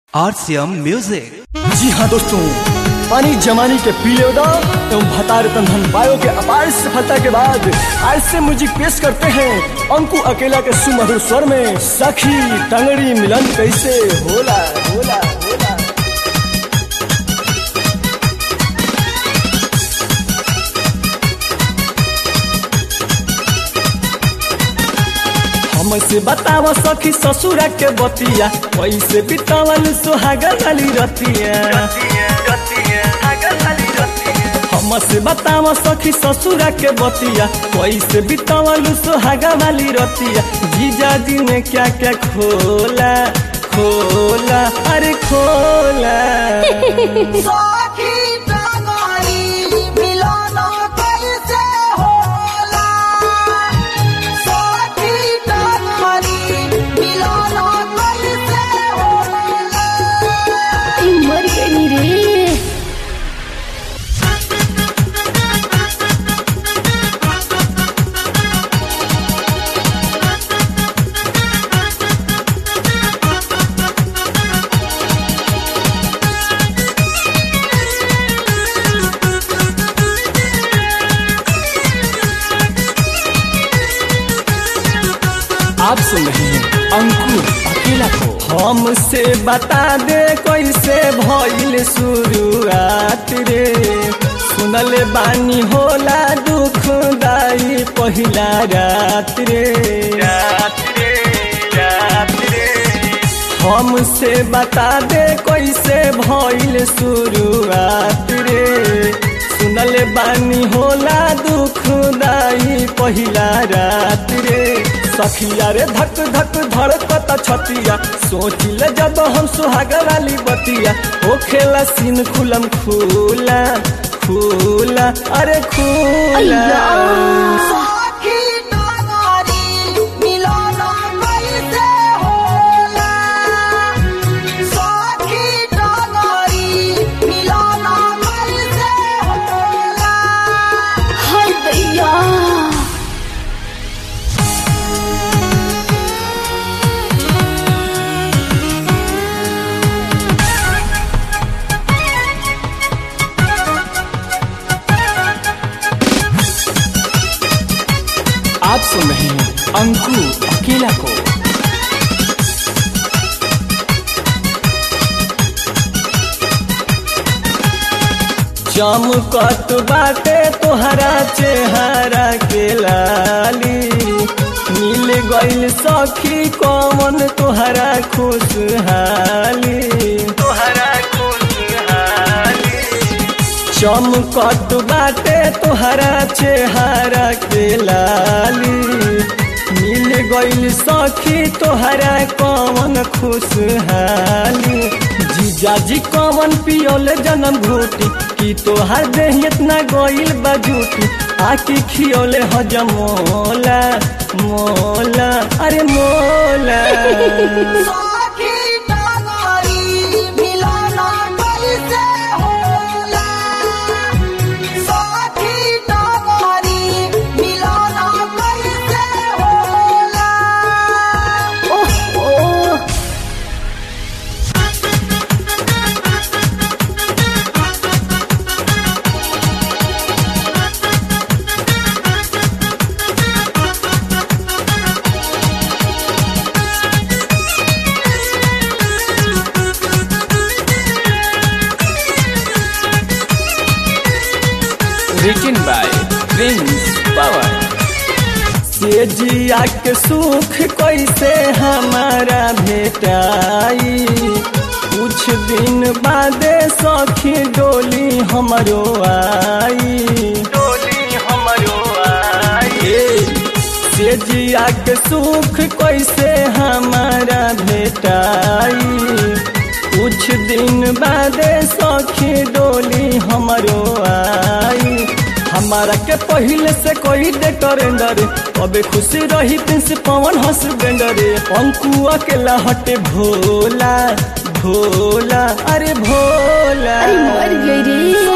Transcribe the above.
RCM Music. जी हाँ दोस्तों पानी जमानी के पीले उदा एवं भतार तंधन बायो के अपार सफलता के बाद आज से म्यूजिक पेश करते हैं अंकु अकेला के सुमधुर स्वर में सखी टंगड़ी मिलन कैसे होला होला होला हमसे बताव सखी ससुरा के बतिया कैसे बितावल सुहागा वाली रतिया हमसे बताव सखी ससुरा के बतिया कैसे बितावल सुहागा वाली रतिया जीजा जी ने क्या क्या खोला खोला अरे खोला सखी टंगड़ी मिलन कैसे होला सखी टंगड़ी मिलन कैसे होला मर गई रे आप सुन रहे हैं अंकुर अकेला को हमसे बता दे कैसे भइल शुरुआत रे सुनल बानी होला दुखदाई पहिला रात रे रात रे रात रे हमसे बता दे कैसे भइल शुरुआत रे सुनल बानी होला दुखदाई पहिला रात रे सखिया रे धक धक धड़कत छतिया सोचिल जब हम सुहाग वाली बतिया हो खेला सीन खुलम खुला खुला अरे खुला सखी टंगड़ी मिलन कैसे होला सखी टंगड़ी मिलन कैसे होला हाय दैया आप सुन रहे हैं अंकु अकेला को चमकत बाटे तोहरा चेहरा के लाली मिल गइल सखी कौन तोहरा खुशहाली तोहरा खुशहाली चमकत बाटे तोहरा चेहरा के लाली मिल गइल सखी तोहरा कौन खुशहाली जीजाजी कौन पियोले जन्म घूटी कि तोहर देह इतना गइल बजूटी आके खियोले हजम मोला मोला अरे मोला सखी टंगड़ी मिलन कैसे होला सखी टंगड़ी मिलन कैसे होला ओह ओह written by Prince Power. से जिया के सुख कैसे हमारा भेटाई कुछ दिन बादे सखी डोली हमरो आई डोली हमरो आई से जिया के सुख कैसे हमारा भेटाई कुछ दिन बादे सखी डोली हमरो आई हमारा के पहले से कोई डेटरेंडर अबे खुशी रही प्रिंस पवन हसबेंडर अंकु अकेला हटे भोला भोला अरे भोला अरे मर गई रे